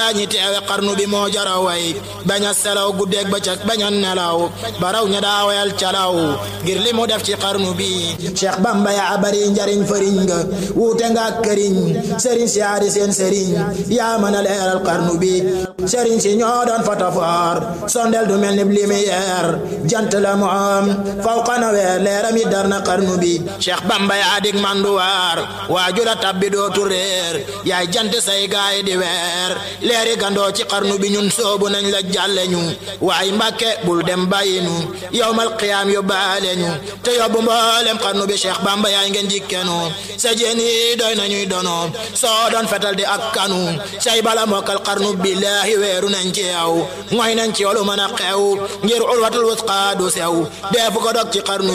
ñi teewe xarnu bi moo jara way bañ a selaw guddeeg bëccëg bañ a nelaw baraw ña daa wayal calaw ngir li mu def ci xarnu bi Cheikh Bamba yaa bari njariñ fëriñ nga wuute nga ak këriñ sëriñ si yaari seen sëriñ yaa mën a leeral xarnu bi sëriñ si ñoo doon fotofoor sondel du mel ni lumière jant la mu am fawqa na weer leeram yi dar na xarnu bi Cheikh Bamba yaa dig manduwaar waaju la tabbi dootu réer yaay jant say gaay di weer leeri gandoo ci xarnu bi ñun soobu nañ la jàlle ñu waaye mbàkke bul dem bàyyi ñu yowmal qiyaam yóbbaale ñu te yóbbu mboolem xarnu bi Cheikh Bamba yaay ngeen jikkenu sa jeen yi doy nañuy dono soo doon fetal di ak kanu say bala mokkal xarnu billaahi weeru nañ ci yow mooy nañ ci yow lu mën a xew ngir ulwatul wusqa du sew deefu ko dog ci xarnu